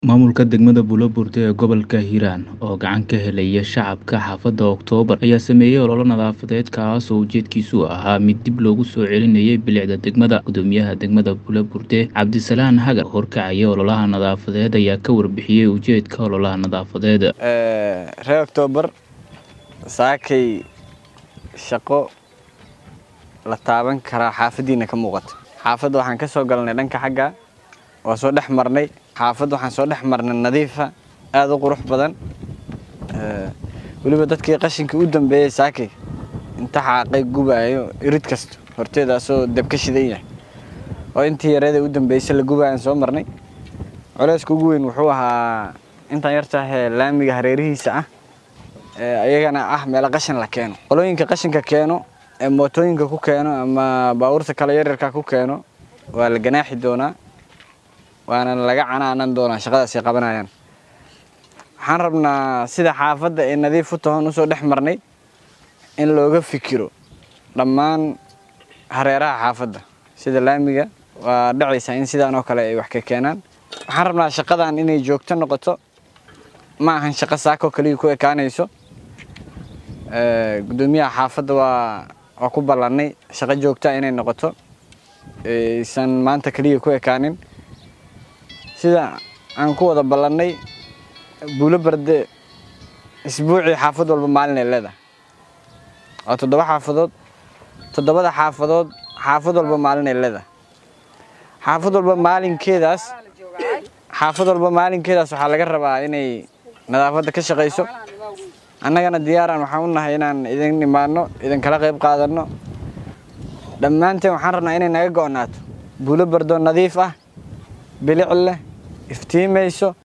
Maamulka degmada Buloburte ee gobolka Hiiraan oo gacan ka helaya shacabka xaafadda Oktoobar ayaa sameeyay olole nadaafadeed kaas oo ujeedkiisu ahaa mid dib loogu soo celinayay bilicda degmada. Guddoomiyaha degmada Buloburte Cabdisalaan Hagar oo horkacaya ololaha nadaafadeed ayaa ka warbixiyay ujeedka ololaha nadaafadeed. reer Oktoobar saakay shaqo la taaban karaa xaafaddiina ka muuqata xaafadda waxaan ka soo galnay dhanka xagga waa soo dhex marnay xaafadda waxaan soo dhex marnay nadiifa aada u qurux badan weliba dadkii qashinkii u dambeeyey saakay inta xaaqay gubaayo irid kasta horteedaasoo dab ka shidan yahay oo intii yareeda u dambeysay la gubaayaan soo marnay culeyska ugu weyn wuxuu ahaa intaan yartaahee laamiga hareerihiisa ah ayagana ah meelo qashin la keeno qolooyinka qashinka keeno ee mootooyinka ku keeno ama baabuurta kale yaryarka ku keeno waa la ganaaxi doonaa waana laga canaanan doonaa shaqadaas ay qabanayaan waxaan rabnaa sida xaafadda ee nadiif u tahoon usoo dhex marnay in looga fikiro dhammaan hareeraha xaafadda sida laamiga waa dhacaysaa in sidaan oo kale ay wax ka keenaan waxaan rabnaa shaqadan inay joogto noqoto ma ahan shaqo saakoo kaliya ku ekaanayso guddoomiyaha xaafadda waa waa ku ballannay shaqo joogtaa inay noqoto aysan maanta kaliya ku ekaanin sida aan ku wada ballannay buulo barde isbuucii xaafad walba maalin ay leedahay waa toddoba xaafadood toddobada xaafadood xaafad walba maalin ay leedahay xaafad walba maalinkeedaas xaafad walba maalinkeedaas waxaa laga rabaa inay nadaafadda ka shaqayso annagana diyaaraan waxaan u nahay inaan idin imaanno idinkala qayb qaadanno dhammaanteen waxaan rabnaa inay naga go'naato buulo bardo nadiif ah bilic leh iftiimayso